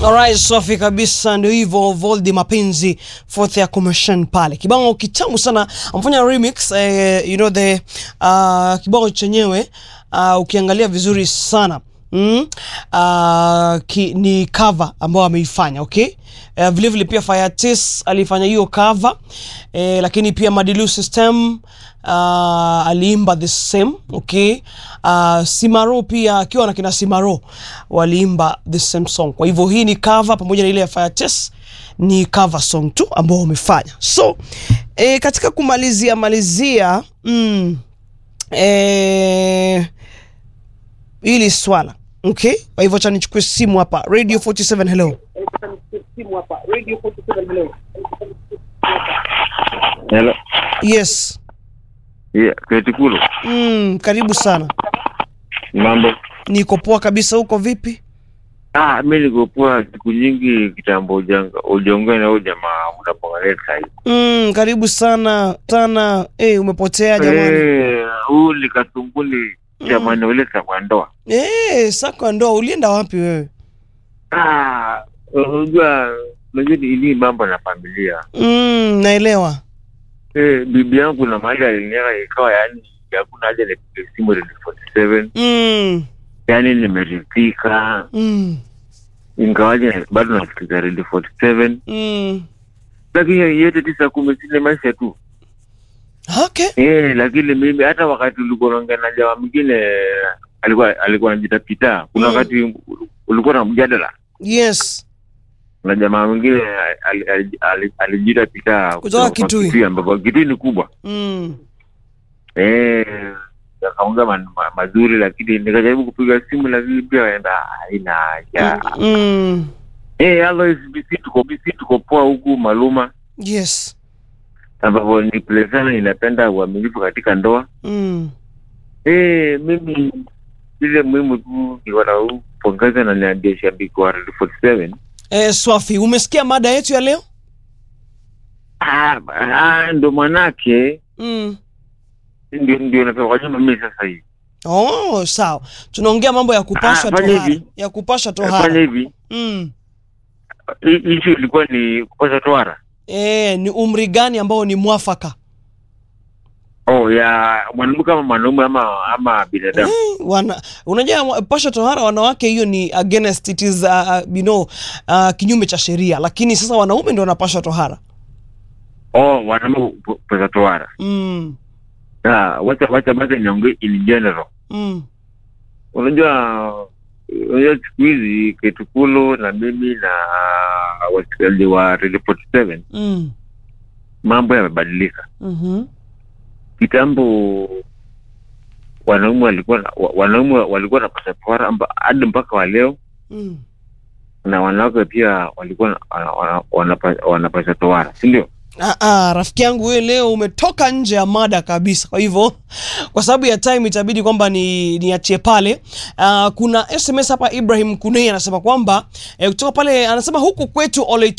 Alright, safi kabisa, ndio hivyo Voldi mapenzi fourth ya commission pale, kibao kitamu sana, amfanya remix eh, you know the uh, kibao chenyewe uh, ukiangalia vizuri sana mm, uh, ki, ni cover ambayo ameifanya okay. Uh, vile vile pia Firetis alifanya hiyo cover eh, lakini pia Madilu System uh, aliimba the same okay. Uh, Simaro pia akiwa na kina Simaro waliimba the same song. Kwa hivyo hii ni cover pamoja na ile ya Firetis ni cover song tu ambao wamefanya. So eh, katika kumalizia malizia mm, eh, hili swala okay. Kwa hivyo acha nichukue simu hapa Radio 47 hello. Hello. Yes. Yeah, Ketikulu. Mm, karibu sana. Mambo. Niko poa kabisa, huko vipi? Ah, mimi niko poa siku nyingi kitambo ujanga ujiongea na huyo jamaa unapongelea sasa. Mm, karibu sana sana. Eh, umepotea jamani. Eh, huyu ni kasumbuli jamani ule kwa ndoa. Eh, sako ndo ulienda wapi wewe? Ah, unajua unajua ni ni mambo na familia. Mm, naelewa. Eh, bibi yangu na mahali aliniaga ikawa yani hakuna haja nipige simu Radio 47. Mm, Yaani nimeridhika. mm, Ingawaje bado nasikiza Radio 47. mm. Lakini yote tisa kumi sine maisha tu. Okay. Eh, lakini mimi hata wakati ulikuwa unaongea na jamaa mwingine alikuwa alikuwa anajita pita. Kuna Mm. wakati ulikuwa na mjadala Yes. na jamaa mwingine ali- ali- ali- alijita pita Kutoka Kitui. ambapo Kitui ni kubwa. Mm. Eh, akaongea man- ma, mazuri lakini nikajaribu kupiga simu lakini pia waenda haina haja. Mm. Eh, otherwise BC tuko BC tuko poa huku Maluma Yes. ambapo ni place sana inapenda uaminifu katika ndoa. Mm. Eh, mimi ile muhimu tu ni wanaupongeza na niambia shabiki wa Radio 47. Eh, Swafi, umesikia mada yetu ya leo? Ah, ah, ndo manake Mm. ndio ndio napenda kwa nyuma mimi sasa hivi. Oh, sawa. Tunaongea mambo ya kupasha Ah, fanya tohara. hivi. Ya kupasha Fanya tohara. hivi. Mm. Hii issue ilikuwa ni kupasha tohara. Eh, ni umri gani ambao ni mwafaka? Oh, ya mwanamke kama mwanaume ama ama binadamu. Eh, wana unajua wa- pasha tohara wanawake hiyo ni against it is uh, uh, you know uh, kinyume cha sheria, lakini sasa wanaume ndio wanapasha tohara. Oh, wanaume kupasha tohara. Mm. Ah, wacha wacha basi niongee in general. Mm. Unajua unajua siku hizi Ketukulu na mimi na wasikilizaji wa Radio 47 Mm. mambo yamebadilika. Mhm. kitambo wanaume walikuwa na- wa- wanaume walikuwa na pasa tohara amba- hadi mpaka wa leo Mm. na wanawake pia walikuwa na- wana- wana- wanapa- wanapasa tohara si ndio Ah, ah, rafiki yangu wewe leo umetoka nje ya mada kabisa. Kwa hivyo kwa sababu ya time itabidi kwamba ni niachie pale. Uh, kuna SMS hapa Ibrahim Kunei anasema kwamba eh, kutoka pale anasema huku kwetu Ole